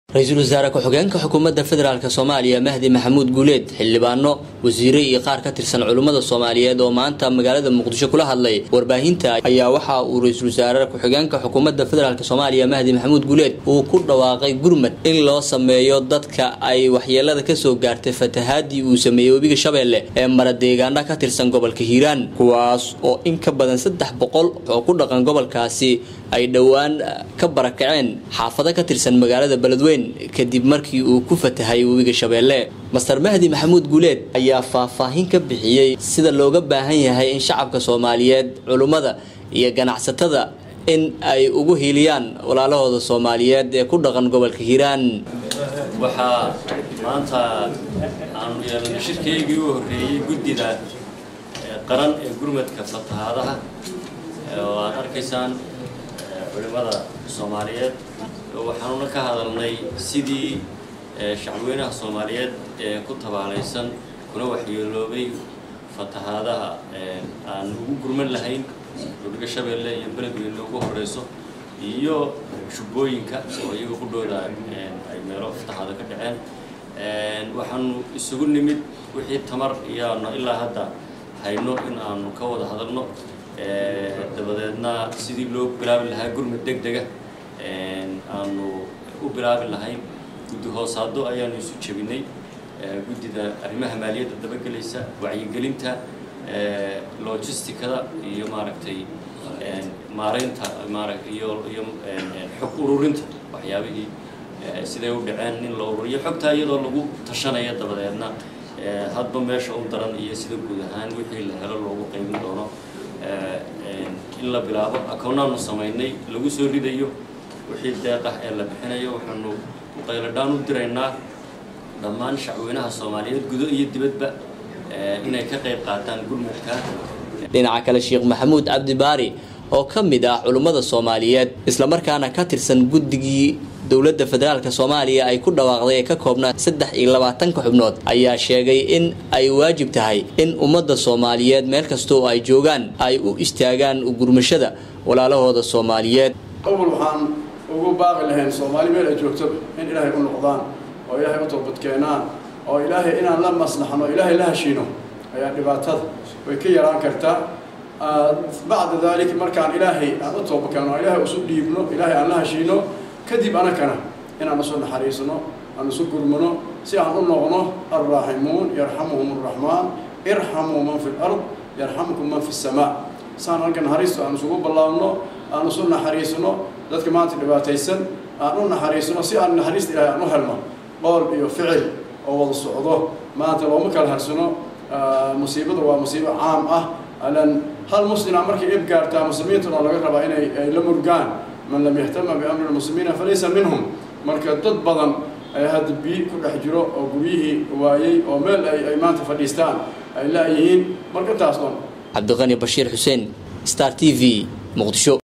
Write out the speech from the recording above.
ra-iisul wasaare ku-xigeenka xukuumadda federaalk soomaaliya mahdi maxamuud guuleed xildhibaano wasiire iyo qaar ka tirsan culimmada soomaaliyeed oo maanta magaalada muqdisho kula hadlay warbaahinta ayaa waxa uu ra-iisul wasaare ku-xigeenka xukuumadda federaalk soomaaliya mahdi maxamuud guuleed uu ku dhawaaqay gurmad in loo sameeyo dadka ay waxyeelada kasoo gaartay fatahaadii uu sameeyey webiga shabeelle ee mara deegaana ka tirsan gobolka hiiraan kuwaas oo in ka badan saddex boqol oo ku dhaqan gobolkaasi ay dhowaan ka barakaceen xaafado ka tirsan magaalada beledweyn kadib markii uu ku fatahay webiga shabeelle master mahdi maxamuud guuleed ayaa faahfaahin ka bixiyey sida looga baahan yahay in shacabka soomaaliyeed culummada iyo ganacsatada in ay ugu hiiliyaan walaalahooda soomaaliyeed ee ku dhaqan gobolka hiiraan waxaa maanta aanu yeelanay shirkeygii u horreeyey guddida qaran ee gurmadka fatahaadaha oo aad arkaysaan culimada soomaaliyeed waxaanuna ka hadalnay sidii shacabweynaha soomaaliyeed ee ku tabaalaysan kuna waxyeeloobay fatahaadaha aan ugu gurman lahayn webiga shabeelle iyo beledweyne ugu horeyso iyo jubbooyinka oo iyaga ku dhooda ay meelo fatahaado ka dhaceen waxaanu isugu nimid wixii tamar iyaanu ilaa hadda hayno in aanu ka wada hadalno dabadeedna sidii loo bilaabi lahaa gurmud deg dega aanu u bilaabi lahayn guddi hoosaado ayaanu isu jebinay guddida arrimaha maaliyadda dabagelaysa wacyigelinta logisticada iyo maaragtay maaraynta maara iyo iyo xog ururinta waxyaabihii siday u dhaceen in la ururiyo xogtaa iyadoo lagu tashanaya dabadeedna hadba meesha u daran iyo sida guud ahaan wixii la helo loogu qaybin doono in la bilaabo akoonaanu samaynay lagu soo ridayo wixii deeqah ee la bixinayo waxaanu qayladhaan u diraynaa dhammaan shacweynaha soomaaliyeed gudo iyo dibadba inay ka qayb qaataan gurmudka dhinaca kale sheekh maxamuud cabdi baari oo ka mid ah culummada soomaaliyeed islamarkaana ka tirsan guddigii dowladda federaalk soomaaliya ay ku dhawaaqday ee ka koobnaa saddex iyo labaatanka xubnood ayaa sheegay in ay waajib tahay in ummadda soomaaliyeed meel kasta oo ay joogaan ay u istaagaan gurmashada walaalahooda soomaaliyeed awal waxaan ugu baaqi lahayn soomaali meel ay joogtoba in ilaahay u noqdaan oo ilaahay u toobadkeenaan oo ilaahay inaan la maslaxno o ilaahay la heshiino ayaa dhibaatada way ka yaraan kartaa bacda dalik markaan ilaahay aan u toobadkeeno oo ilaahay isu dhiibno ilaahay aan la heshiino kadib anakana inaan isu naxariisno aan isu gurmano si aan u noqno alraaximuun yarxamuhum araxmaan irxamuu man fi lard yarxamkum man fi samaa saan halka naxariisto aan isugu ballaabno aan isu naxariisno dadka maanta dhibaataysan aan u naxariisno si aan naxariista ilahay aan u helno qool iyo ficil oo wada socdo maanta looma kala harsano musiibada waa musiibo caam ah alan hal muslima markay ib gaartaa muslimiintuna laga rabaa inay ay la murgaan man lam yahtama biamri lmuslimiina falaysa minhum marka dad badan ayaa hadda biyi ku dhex jiro oo guryihii waayey oo meel ay maanta fadhiistaan ay la-yihiin marka intaas dhan cabdiqani bashiir xuseen star t v muqdisho